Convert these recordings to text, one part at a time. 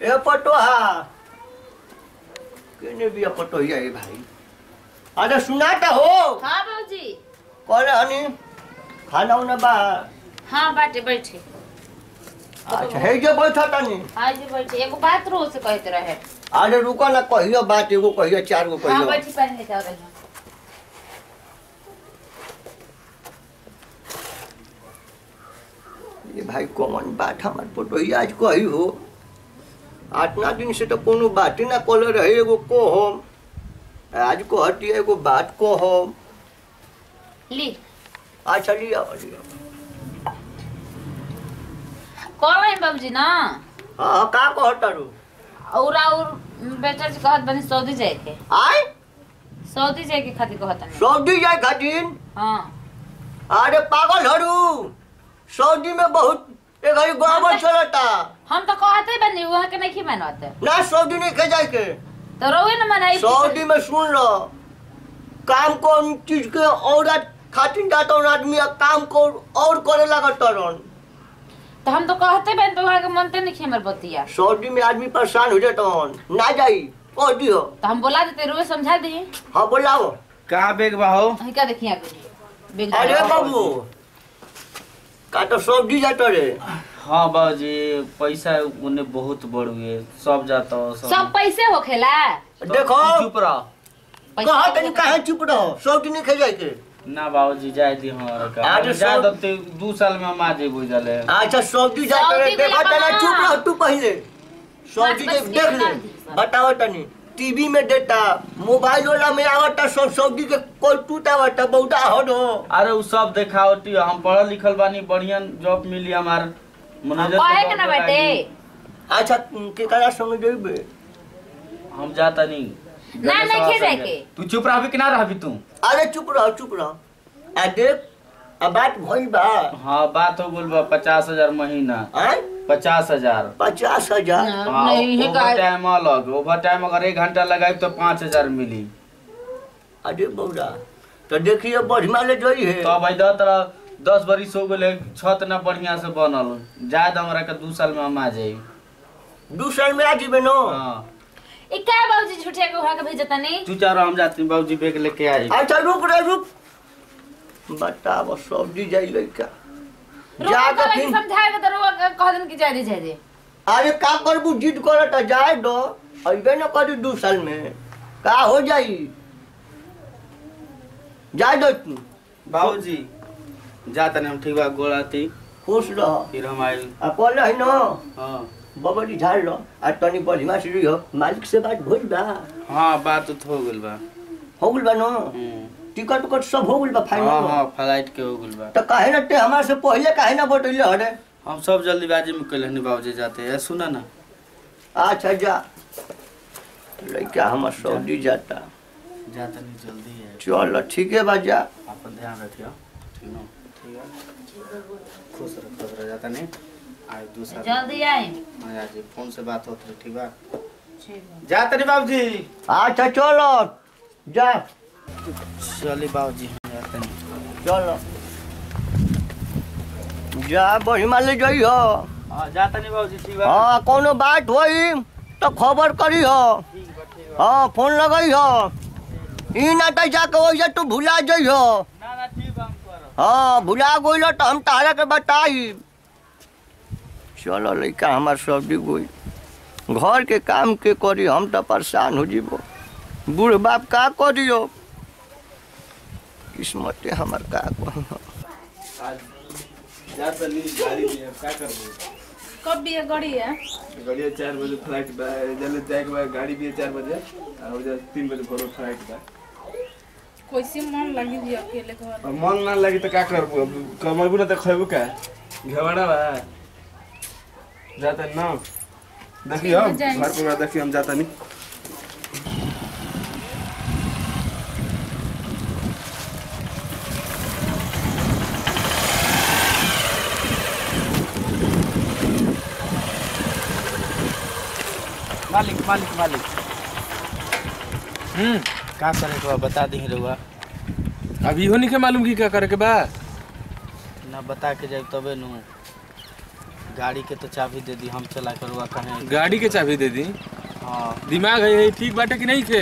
ए पटोहा केने बिया पटोहिया ए भाई अरे सुनाता हो हाँ बाबूजी कल हनी खाना उना बा हाँ बाटे बैठे अच्छा हे जे बैठा तनी आज बैठे एगो बात रो से कहते रहे अरे रुको ना कहियो बात एगो कहियो चार गो हाँ कहियो बैठी पानी लेके आओ रही ये भाई कौन बात हमार पटोहिया आज कही हो आठना दिन से तो कोनो बात ही ना कल रहे एगो को हम आज को हटी एगो बात को हम ली अच्छा लिया लिया कॉल रही बाबूजी ना हाँ हाँ, का कहता रू और और बेटा जी कहत बनी सऊदी जाए के आय सऊदी जाए के खातिर कहत नहीं सऊदी जाए खातिर हाँ अरे पागल हरू सऊदी में बहुत एक घड़ी गड़बड़ चलता हम तो कहते बनी वहाँ के नहीं मनवाते ना सऊदी नहीं के जाए के तो रोए न मनाई सऊदी में सुन लो काम को चीज के औरत खातिर जाता हूँ आदमी आ काम को और करे लगता रन तो हम तो कहते बन तो वहाँ के मनते नहीं हमर बतिया सऊदी में आदमी परेशान हो जाता हन ना जाई कह दियो तो हम बोला देते रोए समझा दी हाँ बोलाओ कहाँ बेग बा हो हम क्या देखिए आगे बेग अरे बाबू का तो सब्जी जाता रे हाँ बाबूजी पैसा उन्हें बहुत बढ़ हुए सब जाता हो सब पैसे हो खेला देखो चुप रहो पैसा कहा तनी काहे चुप रहो सब्जी नहीं खे जाए के ना बाबूजी जाए दी हमारा का आज हम जा सब- दते दू साल में हम आ जेबो जले अच्छा सब्जी जाता रे सब्जी के देखो तना लिए चुप बना। रहो तू पहले सब्जी बस के बस देख के ले बना दी सब। बताओ तनी टीवी में देता मोबाइल वाला में आवता सब सब्जी के कोई टूट आवता बहुता हटो अरे उ सब देखावटी हम पढ़ल लिखल बानी बढ़िया जॉब मिली हमार मैनेजर कहे के ना बेटे अच्छा के करा संग जेबे हम जाता नहीं ना नहीं खे जाए के तू चुप रहबी कि ना रहबी तू अरे चुप रहो चुप रहो आ देख आ बात भइल बा हाँ बात हो गल बा पचास हजार महीना आय पचास हजार पचास हजार हाँ नहीं है ओवर टाइम अलग ओवर टाइम अगर एक घंटा लगाई तो पाँच हजार मिली अरे बौरा तो देखिए बढ़िया ले जोई है तो भाई दस तरह दस बरिस हो गए छत ना बढ़िया से बनल जाए तो हमरा के दू साल में हम आ जाई दू साल में आ जीबे नो हाँ ई का बाबूजी झूठे के वहाँ के भेजता नहीं तू चारो हम जाती बाबूजी बैग लेके आई अच्छा रुक रे रुक बताओ सब्जी जाई लइका जाके रोक फिर समझाए के तो रोक कह दिन की जाए दे जाए दे अरे का करबू जिद करत जाए दो अइबे न करी दू साल में का हो जाई जाए दो तू बाबूजी जाता नहीं हम ठीक बा गोड़ाती खुश रह फिर हम आई आ कहले है न हाँ बबरी झाड़ लो आ तनी बढ़िया से रहियो मालिक से बात भइल बा हाँ बात तो हो गइल बा हो गइल बा न हम्म। टिकट उकट सब हो गइल बा हाँ फाइनल हाँ फ्लाइट के हो गइल बा तो काहे न ते हमारे से पहले काहे न बतैले हरे हम सब जल्दीबाजी में कैले हनी बाबूजी जाते हैं सुना ना अच्छा जा लइका हमर सऊदी जाता जाता नहीं जल्दी है चल ठीक है बा जा अपन ध्यान रखियो ठीक ना ठीक है खुश रह खुश रह जाता नहीं आज दूसरा जल्दी आए हाँ आज फोन से बात होती रही ठीक बा ठीक बा। जाता नहीं बाबूजी अच्छा चलो जा चलिए बाबूजी हम जाते नहीं चलो जा बढ़िया ले जाइयो हाँ जाता नहीं बाबूजी ठीक बा हाँ कोनो बात होई तो खबर करी हो ठीक बा ठीक बा हाँ फोन लगाई हो ई ना तो जाके वैसे तू भुला जइहो ना ना ठीक बा हम करब हाँ भुला गइल तो हम तारा के बताई चलो लइका हमार सब्जी गोई घर के काम के करी हम तो परेशान हो जीबो बूढ़ बाप का करियो किस्मते हमार का कही आज जाता नहीं गाड़ी में क्या करबो कब भी है गड़ी है गाड़ी चार बजे फ्लाइट बा जल्दी जाए के बाद गाड़ी भी है चार बजे और उधर तीन बजे भोर फ्लाइट बा कैसे मन लगी जी अकेले घर अब मन ना लगी तो का करबो अब कमैबू ना तो खैबू का घेवड़ा बा जाता ना देखियो ठीक है, जाएंगे। घर पे देखियो हम जाता नहीं मालिक मालिक मालिक हम्म का करे के बा बता दी रहुआ अभी हो नहीं के मालूम की क्या करे के बा ना बता के जाए तबे नु गाड़ी के तो चाबी दे दी हम चला कर हुआ कहें गाड़ी के चाबी दे दी हाँ दिमाग है है ठीक बाटे कि नहीं थे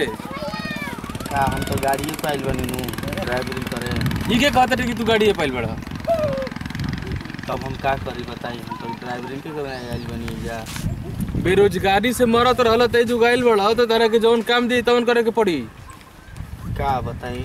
का हम तो गाड़िए पे आइल बनी नू ड्राइवरिंग करे ई के कहते थे कि तू गाड़ी पाइल बड़ा तब हम का करी बताई हम तो ड्राइवरिंग के करे आइल बनी जा बेरोजगारी से मरत रहल ते जो गाइल बड़ा तो तरह के जौन काम दी तवन करे के पड़ी का बताई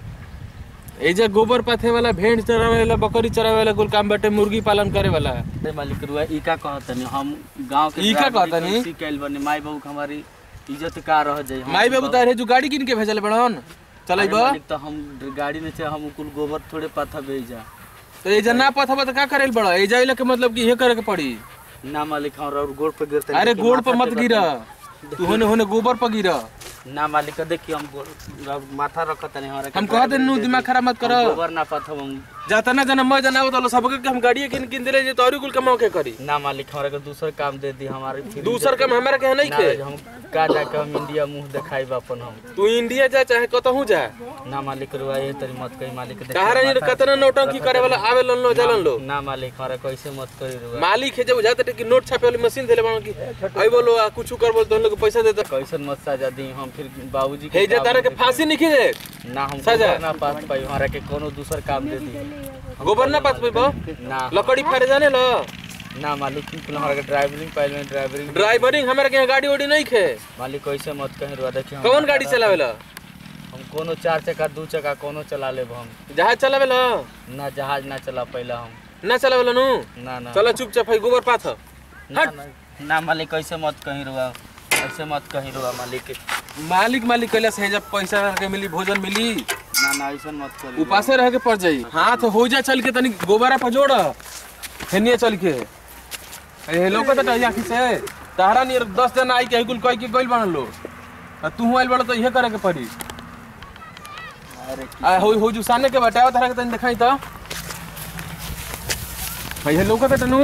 एजा गोबर पाथे वाला भेड़ चरावे वाला बकरी चरावे वाला कुल काम बाटे मुर्गी पालन करे वाला अरे मालिक रुआ ई का कहतनी हम गांव के ई का ड्राइवरी कहतनी? कैसी कैल बनी माई बाबू के हमारी इज्जत का रह जाई हम माई बाबू तारे जो गाड़ी किन के भेजल बड़न चलै अरे बा मालिक तो हम गाड़ी में से हम कुल गोबर थोड़े पाथा भेजा तो एजा ना पथबा तो का करेल बड़ा एजा इला के मतलब कि ये करे के पड़ी ना मालिक हम और गोड़ पे गिरते अरे गोड़ पर मत गिरा तू होने होने गोबर पर गिरा ना मालिक देखिए हम गोड़ अब माथा रखत नहीं हमारे हम कहते नु दिमाग खराब मत करो गोबर ना पाथा हम जाता ना जाना मैं जाना तो सबके के हम गाड़ी किन किन दिले जे तोरी कुल कमाओ के करी ना मालिक हमारे को दूसर काम दे दी हमारे फिर दूसर काम हमारा के नहीं ना, खे हम का जाके हम इंडिया मुंह दिखाई अपन हम तू इंडिया जा चाहे कतहू जा ना मालिक रुआ ये तरी मत कही मालिक देखिए कहारा ये माथा- कतना नौटंकी करे वाला आवे लन लो जलन लो ना मालिक हमारे को ऐसे मत करी रुआ मालिक है जब जाते कि नोट छापे वाली मशीन देले बानो की आई बोलो आ कुछ कर बोल तो लोग पैसा दे दो कैसन मत सजा दी हम फिर बाबूजी हे जे तारा के फांसी नहीं खींचे ना हम सजा। गोबर ना पास पाई हमारा के कोनो दूसर काम दे दी गोबर ना पास पेबो ना लकड़ी फाड़े जाने लो ना मालिक बिल्कुल हमारा के ड्राइवरिंग पहले ड्राइवरिंग ड्राइवरिंग हमारे के यहाँ गाड़ी उड़ी नहीं खे मालिक कैसे मत कहीं रुआ देखिए हम कौन गाड़ी चलावेला हम कोनो चार चक्का दू चक्का कोनो चला लेब हम जहाज चलावेला ना जहाज ना चला पहला हम ना चलावेला नु ना ना चला चुपचाप है गोबर पाथ ना, ना, ना मालिक कैसे मत कहीं रुआ ऐसे मत कहीं रुआ मालिक मालिक मालिक कैला से जब पैसा के मिली भोजन मिली ना ना ऐसा मत करी उपासे रह के पड़ जाई हाथ हो जा चल के तनी गोबरा पर जोड़ हेनिए चल के ए लोग तो आखी से तारा नियर दस जना आई के कुल कह के गइल बन लो आ तू आइल बड़ तो इहे करे के पड़ी अरे आ हो हो जो सामने के बटावा तारा के तनी दिखाई तो भैया लोग तो तनु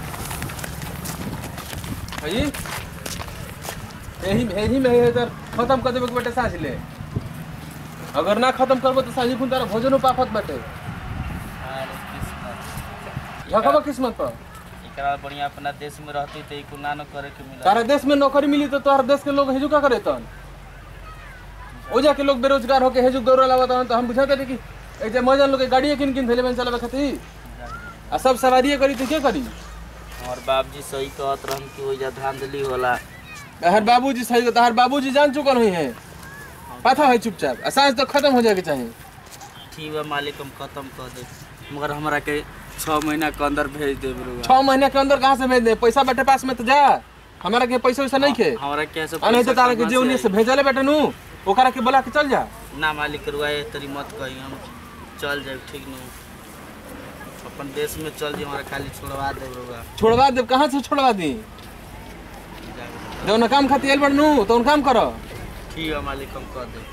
भाई यही यही में इधर खत्म कर देबे के बेटे साझ ले अगर ना खत्म करबो तो साझी खुन तारा भोजन पाफत बाटे अरे किस्मत झकबा किस्मत पर एकरा बढ़िया अपना देश में रहती तो इको ना न करे के मिला तारा देश में नौकरी मिली तो तोहर देश के लोग हेजू का करे तन ओ जाके लोग बेरोजगार होके हेजू दौड़ लावत हन तो हम बुझाते रही कि ए जे मजन लोग के गाड़ी किन किन थैले में चलावे खातिर आ सब सवारिये करी तो के करी और बाबूजी सही कहत रहन कि ओइजा धांधली होला तहर बाबूजी सही तहर बाबूजी जान चुकल हुई हैं पता है चुपचाप आ सांस तो खत्म हो जाए के चाहिए ठीक है मालिक हम खत्म कर दे मगर हमरा के छः महीना के अंदर भेज दे रुआ छह महीने के अंदर कहाँ से भेज दे पैसा बैठे पास में तो जा हमारा के पैसा वैसा नहीं खे हमरा के ऐसे आ नहीं तो पैसा तारा के कहाँ जे उन्हीं से भेजले बेटे नु ओकरा के बोला के चल जा ना मालिक रुआ ये तरी मत कही हम चल जाए ठीक न अपन देश में चल जाए हमारा खाली छोड़वा दे रुआ छोड़वा दे कहाँ से छोड़वा दी जौन काम खातिर आइल बड़ नु तो उन काम करो ठीक है मालिक हम कर दे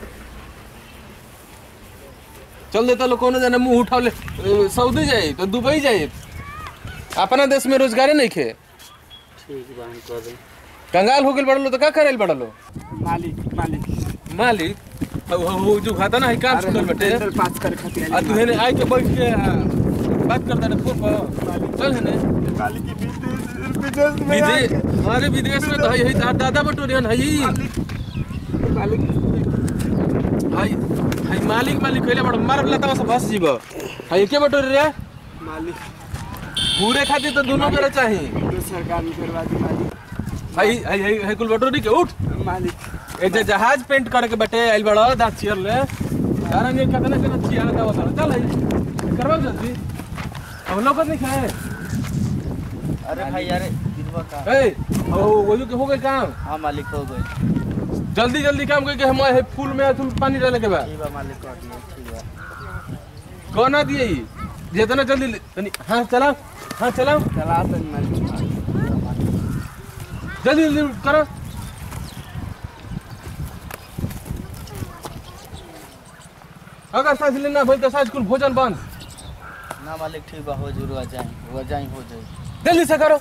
चल देता लोग कोनो जाने मुंह उठावले अ, सऊदी जाए तो दुबई जाए अपना देश में रोजगारे नहीं खे ठीक बा हम कर दे कंगाल हो गेल बड़लो तो का करेल बड़लो मालिक मालिक मालिक हो हो- हो जो खाता ना है काम सुनल बटे टेंडर पास करे खातिर आ तू हेने आई के बैठ के आ, बात करता ना फोन पर चल हेने मालिक की विदेश विदेश में विदेश अरे विदेश में तो है है तार दादा बटोरियन है ही मालिक हाय हाय मालिक मालिक कहले बड़ मार लता से फंस जीव हाय के बटोरी रे मालिक पूरे खातिर तो दोनों करे चाहिए तो सरकार में करवा दी मालिक हाय हाय हाय हाय कुल बटोरी के उठ मालिक ए जे जहाज पेंट करे के बटे आइल बड़ा दा चेयर ले यार ने कितना कितना चेयर का बता चल है करवा जल्दी हम लोग नहीं खाए अरे भाई यार दिलवा का ए ओ वो जो के हो गए काम हाँ मालिक हो गए जल्दी जल्दी काम करके हम आए फूल में तुम पानी डालने के बाद ठीक बा मालिक कर दिए ठीक बा कौन दिए ई जितना जल्दी ले- तनी हाँ चला हाँ चला चला तो मालिक जल्दी जल्दी करो अगर सांस लेना भाई तो सांस कुल भोजन बंद ना मालिक ठीक बा हो जरूर आ जाए हो जाए हो जाए जल्दी से करो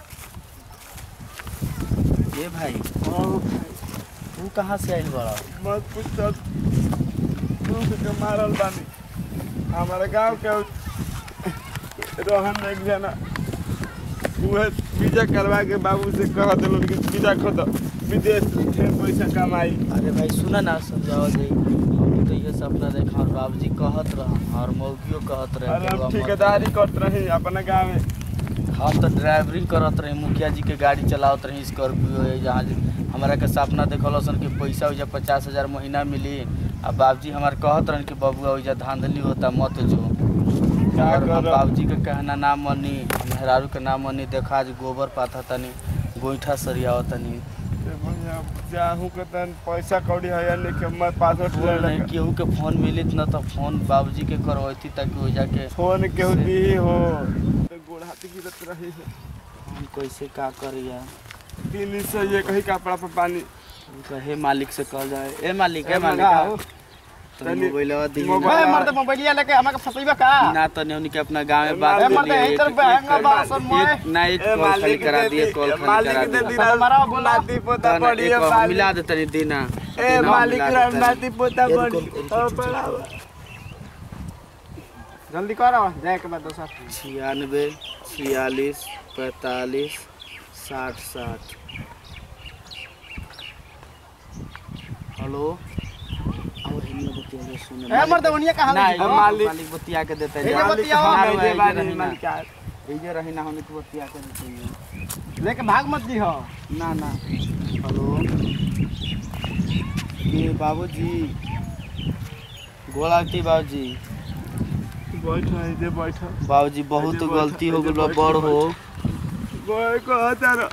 ये भाई तू कहाँ से आइल बड़ा मत पूछ सब दुख के मारल बानी हमारे गांव के रोहन एक जना उहे वीजा करवा के बाबू से कह दिलो कि वीजा खो दो विदेश ढेर पैसा कमाई अरे भाई सुना ना समझाओ जी हम तो ये सपना देखा और बाबूजी कहत रहा और मौगियो कहत रहे अरे कि हम हम ठेकेदारी करत रही अपना गाँव में हम तो ड्राइवरिंग करत रही मुखिया जी के गाड़ी चलावत रही स्कॉर्पियो है जहाँ जे- हमरा के सपना देखल सन कि पैसा उजा पचास हजार महीना मिली आ बाबूजी हमार कहत रहन कि बबुआ उजा धांधली होता मत जो क्या और हम करब? बाबूजी के कहना ना मनी मेहरारू के ना मनी देखा आज गोबर पाथा तनी गोईठा सरियाव तनी ए भैया जाहू के तन पैसा कौड़ी है या लेके मैं पासवर्ड ले नहीं लेके केहू के फोन मिलित न तो फोन बाबूजी के करवैती ताकि हो जाके फोन केहू दी हो तो गोड़ हाथी गिरत रही है हम कैसे का करिया दिन से ये कहीं कपड़ा पर पानी कहे मालिक से कह जाए ए मालिक ए ए मालिक मालिक, आओ। तो तनी- मोबाइलवा दी मोबाइल- ना। मर्द मोबाइलिया लेके हमके फसैबा का ना तो नहीं के अपना गांव में बात ए, कर मर्द, लिए यही तरफ बहंगा बा, सन मोए। एक ना एक ए कॉल खाली मालिक करा दे दिए दी कॉल खाली मालिक करा दे दिए दी हमारा बोला। नाती पोता तो ना पड़ी एक है कॉल मालिक। मिला दे तनी दीना ए दीना मालिक मिला दे तनी। नाती पोता ए, पड़ी रुको, ओ पड़ावा जल्दी करो जाए के बाद दोसर छियानवे छियालीस पैंतालीस साठ साठ हेलो आओ हिन्दी बतिया सुन ए मर्द ओनिया कहां ना लगी ये मालिक- मालिक बतिया के देते ए, ये जा। बतिया हो, ना, मालिक रुआ, दे ये बानी रही ना। मालिक का ये रही ना हमने तो बतिया के देते हैं। लेके भाग मत दी हो ना ना हेलो ये बाबूजी गोला की बाबूजी बैठो इधर बैठो बाबूजी बहुत ऐसे गलती हो बैठो, गई ऐसे बड़ हो गोय को हतारो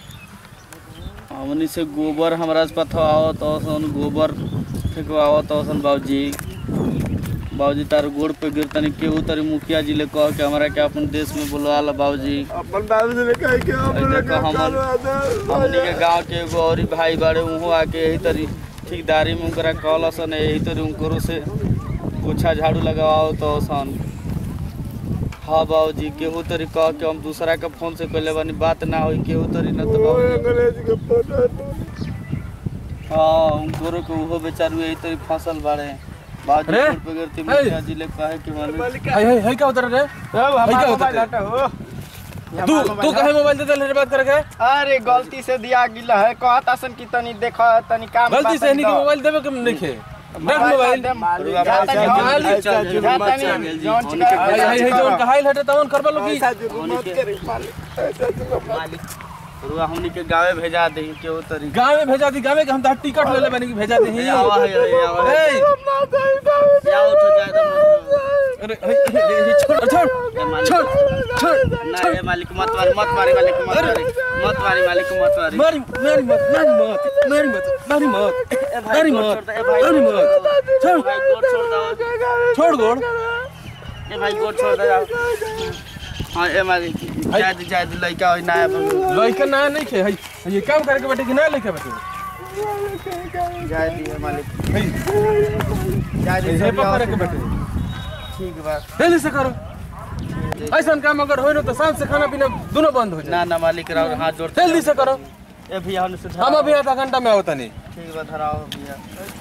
हमनी से गोबर हमरा से पथवा आवत औसन गोबर फेंकवावत औसन बाबूजी बाबूजी तार गोड़ पे गिरतनी केहू तारी मुखिया जी ले कह के हमरा के अपन देश में बुलवा ला बाबूजी अपन बाबू से कह के अपन देखो के हमर- करवा दो हमनी के गांव के एगो और ही भाई बाड़े उहो आके यही तरी ठेकेदारी में उनकरा कहल सन यही तरी उनकरो से पोछा झाड़ू लगाओ तो सन हाँ बाबूजी केहू तरी कह के हम दूसरा के फोन से कहले बानी बात ना होई केहू तरी न तो ओ बाबूजी अंग्रेज के फोटो तो हाँ उनको के उहो बेचारू यही तरी फसल बाड़े बाजी अरे, रोड पे गिरती मुखिया जी ले कहे कि माने मालिक हाय हाय हाय क्या उतर रे हमारा क्या होता मोबाइल है? हटा हो तू तू कहे मोबाइल दे दे बात करके अरे गलती से दिया गिला है कहता सन की तनी देखो तनी काम गलती से नहीं कि मोबाइल देबे के नहीं खे रख मोबाइल रुआ जा पैसा तनी मालिक हम- चल गेल, जा मत तनी चल गेल जी। जौन उनके चिका- हाय हाय हाय जोन कहाइल हटे तवन करबा लो की ऐसा जो मत करे मालिक ऐसा जो मत रुआ हमनी के गांवे भेजा दे केहू तरी गांव में भेजा दी गांव में के हम तो टिकट ले ले बनी कि भेजा दी ए, आवा है ए, आवा है ए या उठो जाए तो मत अरे हे, हे, हे, छोड़ छोड़ ए, मालिक छोड़ छोड़ ना ए मालिक मत मारी मत मारी मालिक मत मारी मत मारी मालिक मत मारी मारी मारी मत मारी मत मारी मत मारी मत मारी मत मारी मत छोड़ भाई गोड़ छोड़ दो छोड़ गोड़ ए भाई गोड़ छोड़ दे जाओ हाँ ए मालिक जाए दे जाए दे लइका होई ना अपन लइका ना नहीं खे हई ये काम करे के बेटे कि ना लेके बेटे जाए दी मालिक हई जाए दी ये पकड़े के बेटे ठीक बा जल्दी से करो ऐसा काम अगर हो ना तो सांझ से खाना पीना दोनों बंद हो जाए ना ना मालिक राव हाथ जोड़ जल्दी से करो ए भैया हम से हम अभी आधा घंटा में आवता नहीं ठीक बा धराओ भैया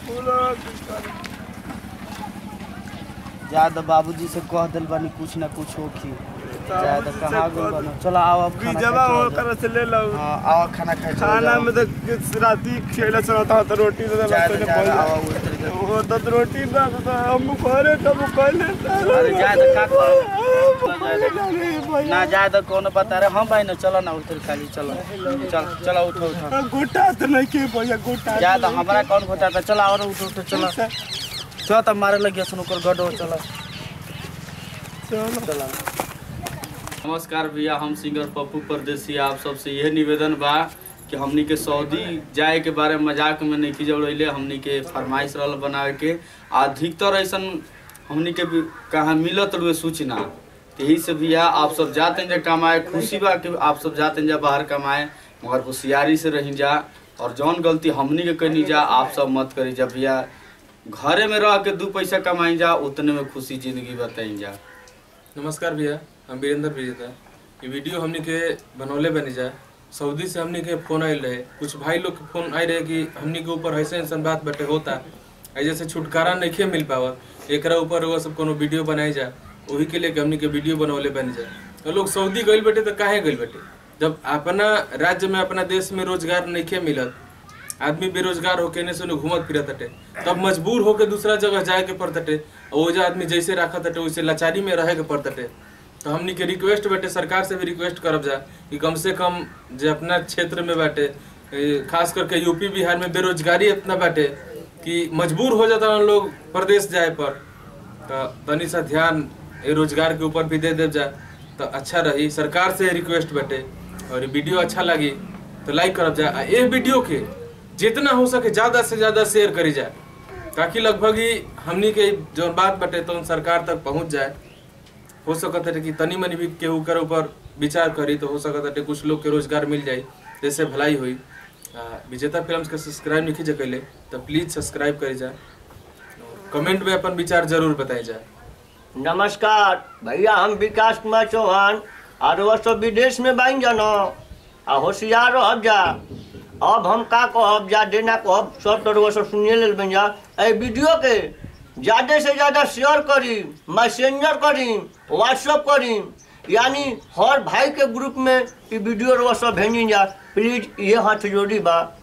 ज्यादा बाबूजी से कह दिल बानी कुछ ना कुछ होखी ज्यादा कहाँ गइल बानी चलो आओ अब खाना बीजवा खाए हो चलो कर से ले लो जाओ। हाँ आओ खाना खाए चलो खाना जाओ। में तो किस राती खेला चलता था तो रोटी तो ज्यादा लगता ज्यादा आओ है उस तरीके से। वो तो रोटी ना तो हम करे तब कहले अरे ज्यादा का करो ना ज्यादा कोनो बता रहे हम भाई ना चलो ना उतर खाली चलो चल चलो उठो उठो गोटा तो नहीं के भैया गोटा ज्यादा हमारा कौन घोटा था चलो और उठो उठो चलो चलो तब मारे लगे सुनो कर गडो चलो चलो नमस्कार भैया हम सिंगर पप्पू परदेसी आप सबसे यह निवेदन बा कि हमनी के सऊदी जाए के बारे में मजाक में नहीं जौड़ैले हमनी के फरमाइश रहल बनावे के अधिकतर ऐसन हमनी के भी कहाँ मिलत रुए सूचना यही से भैया आप सब जाते जा कमाए खुशी बा कि आप सब जाते जा बाहर कमाए मगर होशियारी से रही जा और जौन गलती हमनी के कनी जा आप सब मत करी जा भैया घरे में रह के दू पैसा कमाई जा उतने में खुशी जिंदगी बताई जा नमस्कार भैया हम वीरेंद्र विजेता ये वीडियो हमने के बनौले बनी जाए सऊदी से हमने के फोन आयल रहे कुछ भाई लोग के फोन आए रहे कि हमने के ऊपर ऐसे ऐसा बात बटे होता ऐसे से छुटकारा नहीं मिल पावा एकरा ऊपर वो सब कोनो वीडियो बनाई जा वही के लिए कि हमने के वीडियो बनौले बन जाए तो लोग सऊदी गइल बेटे तो काहे गइल बेटे जब अपना राज्य में अपना देश में रोजगार नहीं मिलत आदमी बेरोजगार होके ने सुनो घूमत फिरत हटे तब मजबूर होके दूसरा जगह जाए के पड़त हटे और ओजा आदमी जैसे राखत हटे वैसे लाचारी में रहे के पड़त हटे तो हमनी के रिक्वेस्ट बाटे सरकार से भी रिक्वेस्ट करब जा कि कम से कम जो अपना क्षेत्र में बाटे ए, खास करके यूपी बिहार में बेरोजगारी इतना बाटे कि मजबूर हो जाता हम लोग प्रदेश जाए पर तो तनी सा ध्यान ए रोजगार के ऊपर भी दे देव जा तो अच्छा रही सरकार से रिक्वेस्ट बाटे और ये वीडियो अच्छा लगी तो लाइक करब जा आ ये वीडियो के जितना हो सके ज्यादा से ज्यादा शेयर करी जाए ताकि लगभग ही हमनी के जो बात बटे तो सरकार तक पहुंच जाए हो सकत है कि तनी मनी भी केहू कर ऊपर विचार करी तो हो सकत है कुछ लोग के रोजगार मिल जाई जैसे भलाई हुई आ, विजेता फिल्म्स के सब्सक्राइब नहीं कीजिए कैले तो प्लीज सब्सक्राइब करी जाए कमेंट में अपन विचार जरूर बताई जाए नमस्कार भैया हम विकास कुमार चौहान और वो सब विदेश में बाइन जानो आ होशियार रहब जा अब हम का कहब जा देना कहब सब तो वो सब सुनिए लेल बन जा ए वीडियो के ज़्यादा से ज़्यादा शेयर करी मैसेंजर करी व्हाट्सअप करी यानी हर भाई के ग्रुप में ये वीडियो वो सब भेजी जा प्लीज ये हाथ जोड़ी बा